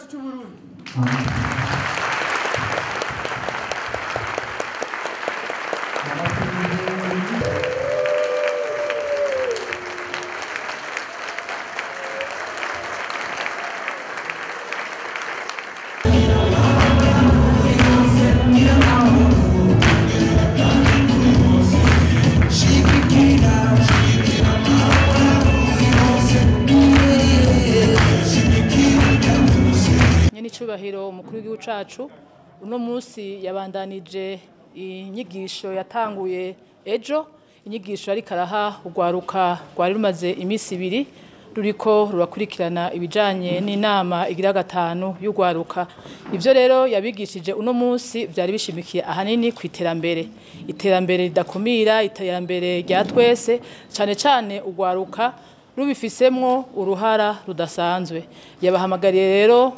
cy'u Burundi nyenicubahiro umukuru w'igihugu cacu uno munsi yabandanije inyigisho yatanguye ejo inyigisho ariko araha urwaruka rwari rumaze iminsi ibiri ruriko rurakurikirana ibijanye n'inama igira gatanu y'urwaruka ivyo rero yabigishije uno munsi vyari bishimikiye ahanini ku iterambere iterambere ridakumira iterambere rya twese cane cane urwaruka rubifisemwo uruhara rudasanzwe yabahamagariye rero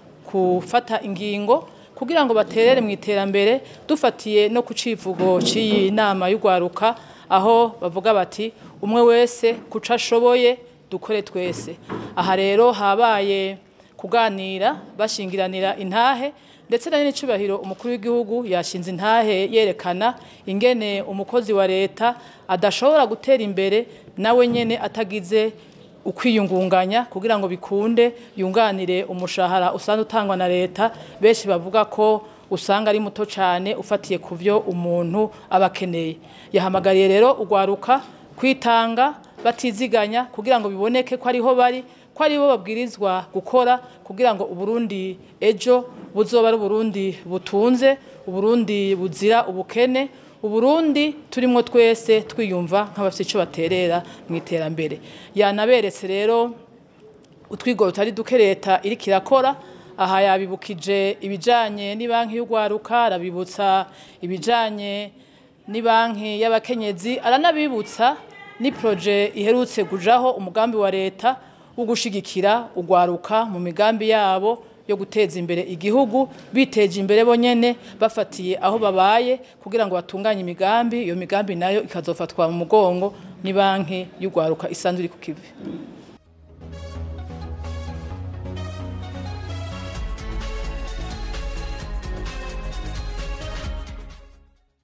gufata ingingo kugira ngo baterere mu iterambere dufatiye no ku civugo cy'iyi nama y'urwaruka aho bavuga bati umwe wese kuco ashoboye dukore twese aha rero habaye kuganira bashingiranira intahe ndetse na n'icubahiro umukuru w'igihugu yashinze intahe yerekana ingene umukozi wa leta adashobora gutera imbere nawe nyene atagize ukwiyungunganya kugira ngo bikunde yunganire umushahara usanzwe utangwa na leta benshi bavuga ko usanga ari muto cyane ufatiye ku byo umuntu aba akeneye yahamagariye rero urwaruka kwitanga batiziganya kugira ngo biboneke ko ariho bari ko aribo babwirizwa gukora kugira ngo uburundi ejo buzoba ari uburundi butunze uburundi buzira ubukene uburundi turimo twese twiyumva nk'abafite icyo baterera mu iterambere yanaberetse rero utwigoro tutari duke leta iriko irakora aha yabibukije ibijanye n'ibanki y'urwaruka arabibutsa ibijanye n'ibanki y'abakenyezi aranabibutsa ni proje iherutse kujaho umugambi wa leta wo gushigikira urwaruka mu migambi yabo yo guteza imbere igihugu biteje imbere bonyene bafatiye aho babaye kugira ngo batunganye imigambi iyo migambi nayo ikazofatwa mu mugongo ni banki y'urwaruka isanzwe iri ku kivi